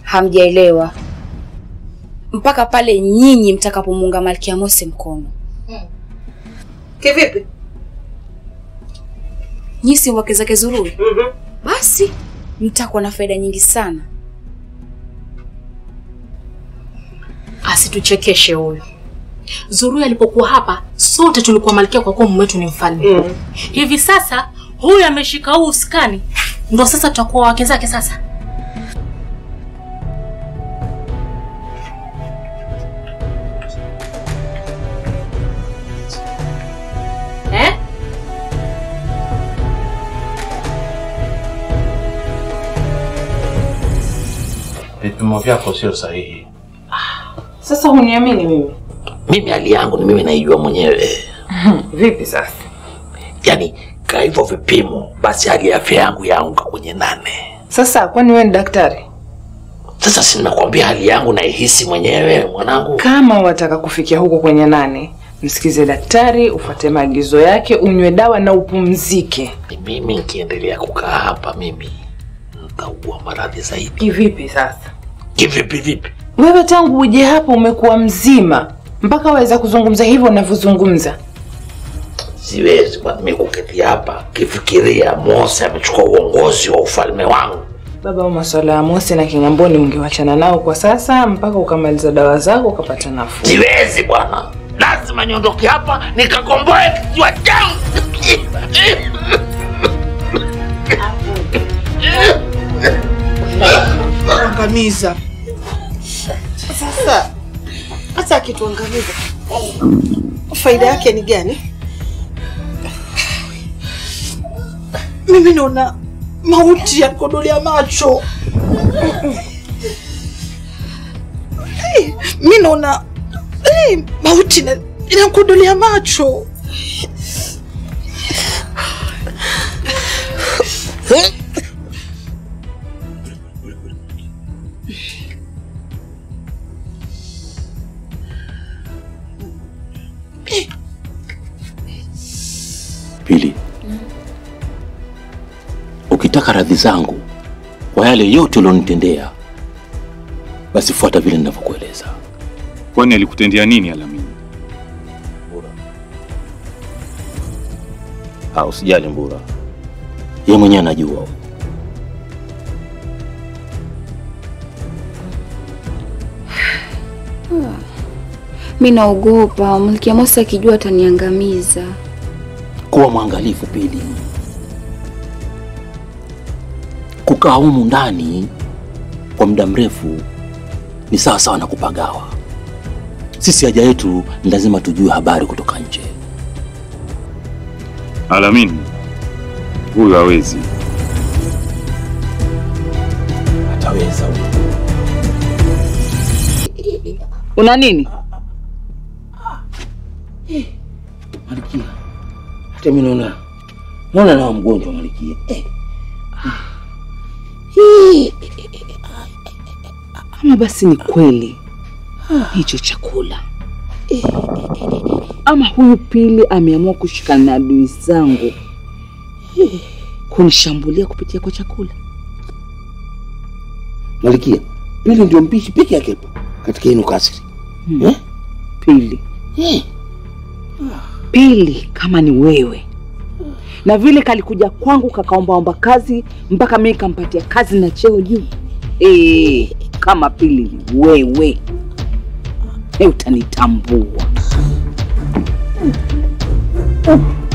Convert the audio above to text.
hamjaelewa mpaka pale nyinyi mtakapomuunga Malkia Mose mkono. Kivipi? Nyinyi si wake zake Zurui, basi mtakuwa na faida nyingi sana. Asituchekeshe huyu. Zurui alipokuwa hapa, sote tulikuwa malkia kwa kuwa mume wetu ni mfalme. Hivi sasa huyu ameshika huu uskani, ndo sasa tutakuwa wake zake sasa. Eh? Vipimo vyako sio sahihi. Sasa huniamini mimi? Mimi hali yangu ni mimi naijua mwenyewe. Vipi sasa? Yaani ka hivyo vipimo, basi hali ya afya yangu yaanguka kwenye nane. Sasa kwani wewe ni daktari? Sasa si nakwambia hali yangu naihisi mwenyewe mwanangu. Kama wataka kufikia huko kwenye nane, msikize daktari, ufuate maagizo yake, unywe dawa na upumzike. Mimi nikiendelea kukaa hapa mimi nitaugua maradhi zaidi. Kivipi sasa? Kivipi vipi? Wewe tangu uje hapa umekuwa mzima mpaka waweza kuzungumza hivyo unavyozungumza. Siwezi kwa mimi kuketi hapa kifikiria Mose amechukua uongozi wa ufalme wangu. Baba, au masuala ya Mose na Kingamboni ungewachana nao kwa sasa mpaka ukamaliza dawa zako ukapata nafuu. Siwezi bwana, lazima niondoke hapa nikakomboe kisiwa changu. angamiza. Sasa hata akituangamiza faida yake ni gani? Mimi naona mauti yakodolea macho. Eh, Mi naona eh, mauti ina- inakodolea macho. Pili, ukitaka radhi zangu kwa yale yote ulionitendea, basi fuata vile ninavyokueleza. Kwani alikutendea nini Alamini? Ah, usijali Mbura, yeye mwenyewe anajua. Mi naogopa Malkia Mose akijua ataniangamiza. Kuwa mwangalifu Pili, kukaa humu ndani kwa muda mrefu ni sawa sawa na kupagawa. Sisi haja yetu ni lazima tujue habari kutoka nje. Alamini huyu hawezi. Ataweza huyu. Una nini? Malikia, hata mimi naona naona nawa mgonjwa Malikia. Eh. Ama basi ni kweli hicho chakula, ama huyu Pili ameamua kushikana na adui zangu kunishambulia kupitia kwa chakula. Malikia, Pili ndio mpishi peke yake hapo katika hino kasri. Eh? Pili, Eh. Pili kama ni wewe na vile kalikuja kwangu kakaombaomba kazi mpaka mimi kampatia kazi na cheo juu. Eh, kama Pili ni wewe e, utanitambua.